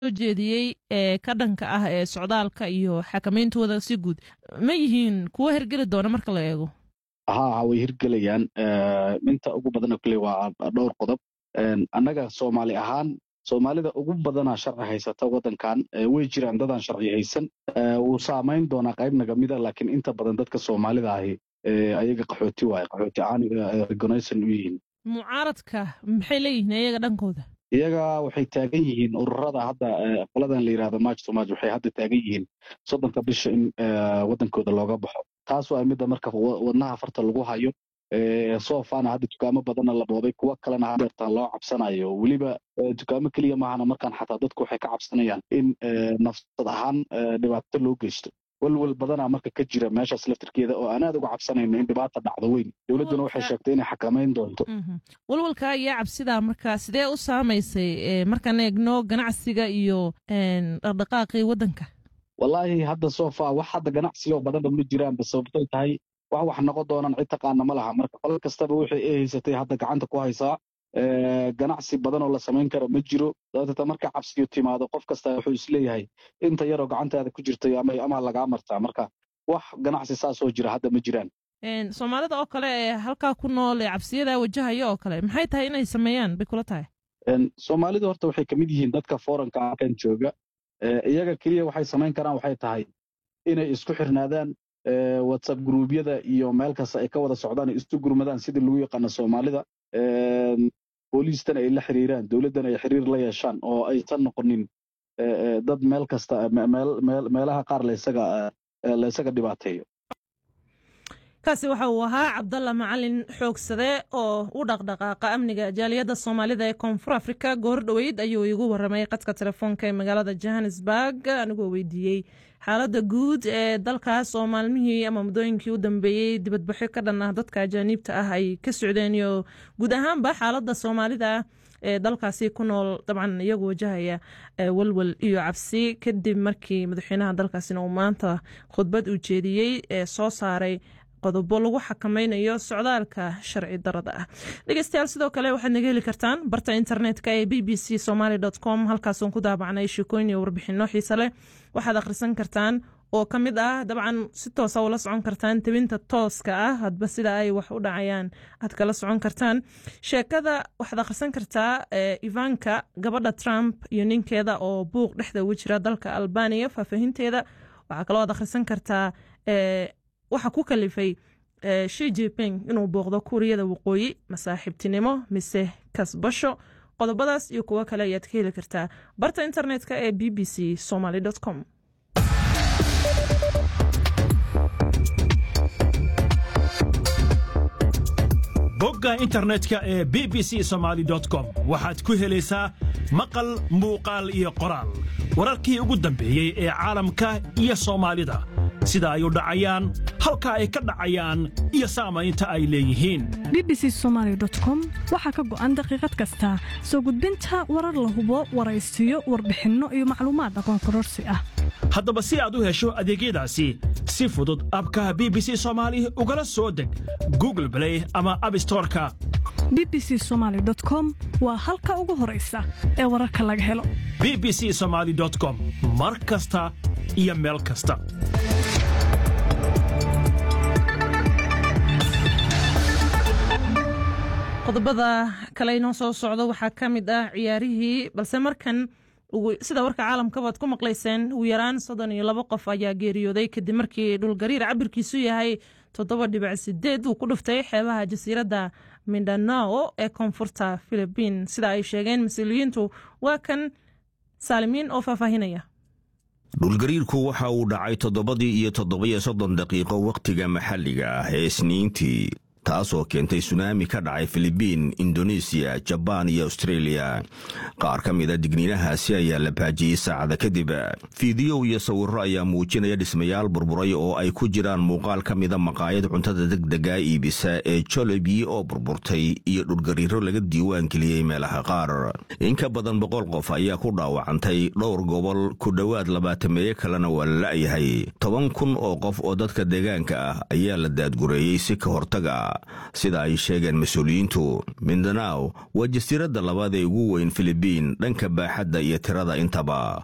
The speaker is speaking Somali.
soo jeediyey ee ka dhanka ah ee socdaalka iyo xakamayntooda si guud ma yihiin kuwo hergeli doona marka la eego haa way hirgelayaan inta ugu badana kule waa dhowr qodob annaga soomaali ahaan soomaalida ugu badanaa sharci haysata waddankan way jiraan dadaan sharci haysan wuu saamayn doonaa qayb nagamida laakiin inta badan dadka soomaalida ahi ayaga qaxooti waaye qaxooti caaniga regonaysan u yihiin mucaaradka maxay leeyihiin iyaga dhankooda iyaga waxay taagan yihiin ururada hadda qoladan la yidhahdo march to march waxay hadda taagan yihiin soddonka bisha in waddankooda looga baxo taas waa midda marka wadnaha farta lagu hayo soofana hadda dukaamo badanna la boobay kuwo kalena hadeertaan loo cabsanayo weliba dukaamo keliya maahana markaan xataa dadku waxay ka cabsanayaan in nafsad ahaan dhibaato loo geysto walwal badanaa marka ka jira meeshaas laftirkeeda oo aan aad uga cabsanayno in dhibaata dhacdo weyn dowladduna waxay sheegtay inay xakamayn doonto walwalka iyo cabsidaa marka sidee u saamaysay markaan eegno ganacsiga iyo dhaqdhaqaaqii waddanka wallaahi hadda sofa wax hadda ganacsiga oo badanba ma jiraanba sababtay tahay wax wax noqon doonaan cid taqaana ma laha marka qolal kastaba wixii ay haysatay hadda gacanta ku haysaa ganacsi badan oo la samayn kara ma jiro sababtata marka cabsiyo timaado qof kasta wuxuu isleeyahay inta yaroo gacantaada ku jirtay ama lagaa martaa marka wax ganacsi saasoo jira hadda ma jiraan soomaalida oo kale ee halkaa ku nool ee cabsiyadaa wajahaya oo kale maxay tahay inay sameeyaan bay kula tahay soomaalidu horta waxay kamid yihiin dadka foranka halkan jooga iyaga keliya waxay samayn karaan waxay tahay inay isku xirnaadaan whatsapp gruubyada iyo meel kasta ay ka wada socdaan ay isu gurmadaan sidii lagu yaqaano soomaalida booliistana ay la xiriiraan dowladdana ay xiriir la yeeshaan oo aysan noqonin dad meel kasta meelaha qaar laysaga laysaga dhibaateeyo kaasi waxa uu ahaa cabdalla macalin xoogsade oo u dhaqdhaqaaqa amniga jaaliyadda soomaalida ee koonfur afrika goor dhoweyd ayuu igu waramay qadka telefoonka ee magaalada johannesburg anigoo weydiiyey xaaladda guud ee dalkaas oo maalmihii ama muddooyinkii u dambeeyey dibadbaxyo ka dhan ah dadka ajaaniibta ah ay ka socdeen iyo guud ahaanba xaaladda soomaalida ee dalkaasi ku nool dabcan iyagu wajahaya walwal iyo cabsi kadib markii madaxweynaha dalkaasina uu maanta khudbad uu jeediyey ee soo saaray qodobo lagu xakamaynayo socdaalka sharci darada ah dhegeystayaal sidoo kale waxaad naga heli kartaan barta internetka ee b b c somaly com halkaasoon ku daabacnay sheekooyin iyo warbixino xiise leh waxaad akhrisan kartaan oo ka mid ah dabcan si toosa ula socon kartaan tebinta tooska ah hadba sida ay wax u dhacayaan aad kala socon kartaan sheekada waxaad akhrisan kartaa ivanka gabadha trump iyo ninkeeda oo buuq dhexda ugu jira dalka albaniya faahfaahinteeda waxaa kaloo aad akhrisan kartaa waxaa ku kalifay shi jiping inuu booqdo kuuriyada waqooyi masaaxiibtinimo mise kasbasho qodobadaas iyo kuwo kale ayaad ka heli kartaa barta internetka ee b b c somaly com bogga internetka ee b b c somaly com waxaad ku helaysaa maqal muuqaal iyo qoraal wararkii ugu dambeeyey ee caalamka iyo soomaalida sida ay u dhacayaan halka ay ka dhacayaan iyo saamaynta ay leeyihiin b b c somaly com waxaa ka go'an daqiiqad kasta soo gudbinta warar la hubo waraysiyo warbixinno iyo macluumaad aqoon kororsi ah haddaba si aad u hesho adeegyadaasi si fudud abkaha b b c soomaali ugala soo deg google blay ama abstoreka b b c somaly com waa halka ugu horaysa ee wararka laga helo b b c somaly com mar kasta iyo meel kasta qodobada kale inoo soo socdo waxaa ka mid ah ciyaarihii balse markan sida warka caalamkabaad ku maqlayseen ugu yaraan soddon iyo labo qof ayaa geeriyooday kadib markii dhulgariir cabirkiisu yahay toddoba dhibic sideed uu ku dhuftay xeebaha jasiiradda mindanao ee koonfurta philibiin sida ay sheegeen mas-uuliyiintu waa kan saalimiin oo faahfaahinaya dhulgariirku waxa uu dhacay toddobadii iyo toddobiyo soddon daqiiqo wakhtiga maxalliga ah ee isniintii taasoo keentay sunaami ka dhacay filibiin indonesiya jabaan iyo austreeliya qaar ka mida digniinahaasi ayaa la baajiyey saacada kadib fiidiyow iyo sawirro ayaa muujinaya dhismayaal burburay oo ay ku jiraan muuqaal ka mida maqaayad cuntada degdega iibisa ee jolobi oo burburtay iyo dhulgariiro laga diiwaan geliyey meelaha qaar in ka badan boqol qof ayaa ku dhaawacantay dhowr gobol ku dhowaad labaatameeye kalena waa la la'yahay toban kun oo qof oo dadka deegaanka ah ayaa la daadgureeyey si ka hortaga sida ay sheegeen mas-uuliyiintu mindanaw waa jasiiradda labaad ee ugu weyn filibiin dhanka baaxadda iyo tirada intaba